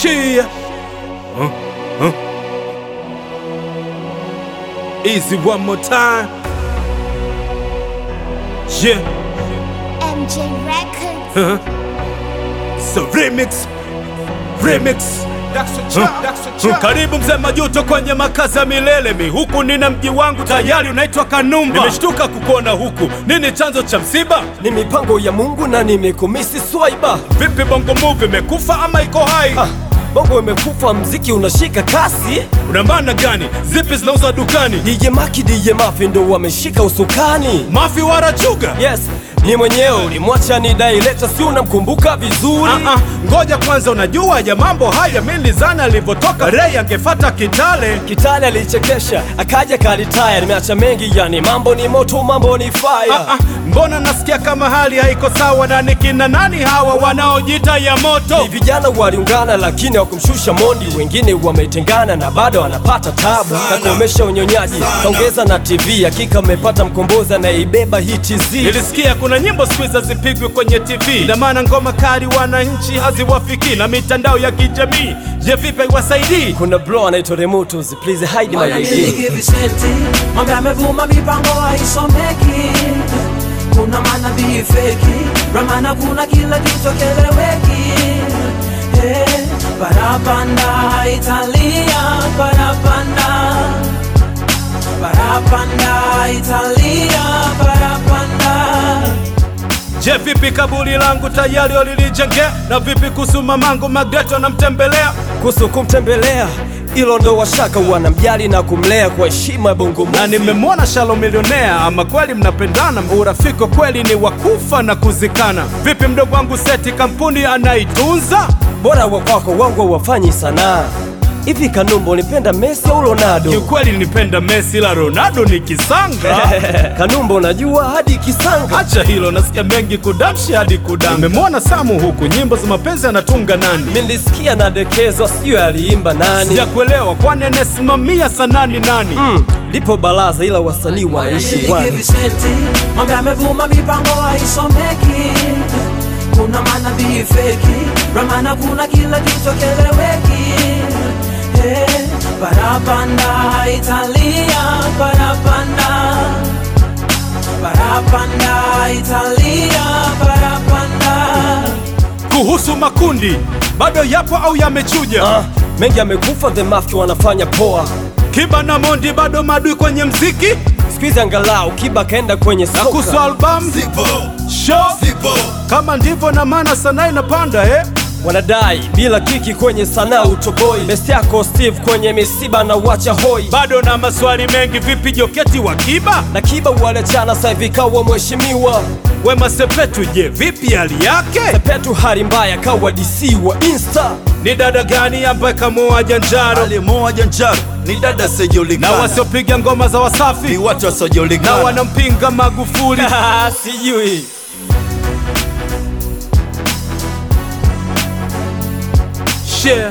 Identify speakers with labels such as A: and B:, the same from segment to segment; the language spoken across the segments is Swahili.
A: Cheer. Huh? Huh? Easy one more time. Yeah.
B: MJ Records.
A: Huh? It's a remix. Remix. Huh? Huh? Karibu mzee Majuto kwenye makazi ya milele mi huku nina mji wangu tayari unaitwa Kanumba. Nimeshtuka kukuona huku, nini chanzo cha msiba?
C: Ni mipango ya Mungu na nimekumisi swaiba.
A: Vipi bongo movie imekufa ama iko hai?
C: Ah, bongo imekufa, mziki unashika kasi.
A: Una maana gani? Zipi zinauzwa dukani?
C: DJ Maki, DJ Mafi ndo wameshika usukani.
A: Mafi warachuga?
C: Yes, ni mwenyewe ulimwacha ni director, si unamkumbuka vizuri?
A: Ah, ah, ngoja kwanza, unajua ya mambo haya mi nilizani alivyotoka Ray angefata Kitale.
C: Kitale alichekesha akaja kalitaya, nimeacha mengi yani, mambo ni moto, mambo ni fire.
A: Ah, ah, mbona nasikia kama hali haiko sawa, na ni kina nani hawa wanaojita ya moto?
C: Ni vijana waliungana lakini hawakumshusha Mondi, wengine wametengana na bado wanapata tabu. Kakomesha unyonyaji, kaongeza na TV, hakika amepata mkombozi anayeibeba hii TZ.
A: Nilisikia kuna nyimbo siku hizi hazipigwi kwenye TV, ina maana ngoma kali wananchi haziwafiki na mitandao ya kijamii. Je, vipi haiwasaidii?
C: Kuna bro anaitwa Remutus, please hide my ID.
D: Niliki visenti mambo yamevuma, mipango haisomeki, kuna manabii feki, ramana kuna kila kitu keleweki. Hey, parapanda Italia, parapanda parapanda Italia, parapanda
A: Je, vipi kaburi langu tayari walilijengea? Na vipi kuhusu mamangu Magreto anamtembelea?
C: Kuhusu kumtembelea, ilo ndo washaka wanamjali na kumlea kwa heshima ya bongo
A: na
C: movie.
A: nimemwona Shalo milionea. Ama kweli mnapendana, urafiki kweli ni wakufa na kuzikana. Vipi mdogo wangu Seti, kampuni anaitunza?
C: Bora wa kwako wangu wafanyi sanaa. Hivi Kanumba nipenda Messi au Ronaldo?
A: Kiukweli nipenda Messi, la Ronaldo ni kisanga.
C: Kanumba unajua hadi kisanga.
A: Acha hilo, nasikia mengi kudamshi hadi kudanga. Nimemwona Samu huku, nyimbo za mapenzi anatunga nani?
C: Nilisikia nadekezwa, sijui aliimba nani.
A: Sijakuelewa, kwani anayesimamia sanaa ni nani?
C: Mm, lipo baraza ila wasanii wanaishi
D: Niliki
C: wana.
D: visenti mambo yamevuma, mipango haisomeki, kuna manabii feki, ramana kuna kila kitu keleweki. Hey, parapanda Italia, parapanda parapanda Italia, parapanda
A: Kuhusu makundi, bado yapo au yamechuja?
C: Ah, mengi amekufa, the mafia wanafanya poa.
A: Kiba na Mondi bado madui kwenye mziki
C: Siku hizi angalau Kiba kaenda kwenye
A: na kuhusu
C: soka.
A: albamu show kama ndivyo, na maana sanaa inapanda eh?
C: Wanadai bila kiki kwenye sanaa utoboi. Best yako Steve kwenye misiba na wacha hoi.
A: Bado na maswali mengi, vipi Joketi wa Kiba?
C: Na Kiba waliachana sasa hivi kawa mheshimiwa.
A: Wema Sepetu, je, vipi hali yake?
C: Sepetu hali mbaya kawa DC wa Insta.
A: Ni dada gani ambaye kamoa Janjaro
E: Alimoa Janjaro ni dada
A: na
E: asiyojulikana,
A: wasiopiga ngoma za
E: ni
A: Wasafi
E: watu
A: na
E: wasiojulikana.
A: wanampinga Magufuli?
C: Sijui.
A: Share.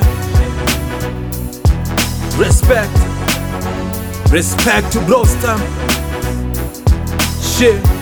A: Respect. Respect to Blowstar. Share.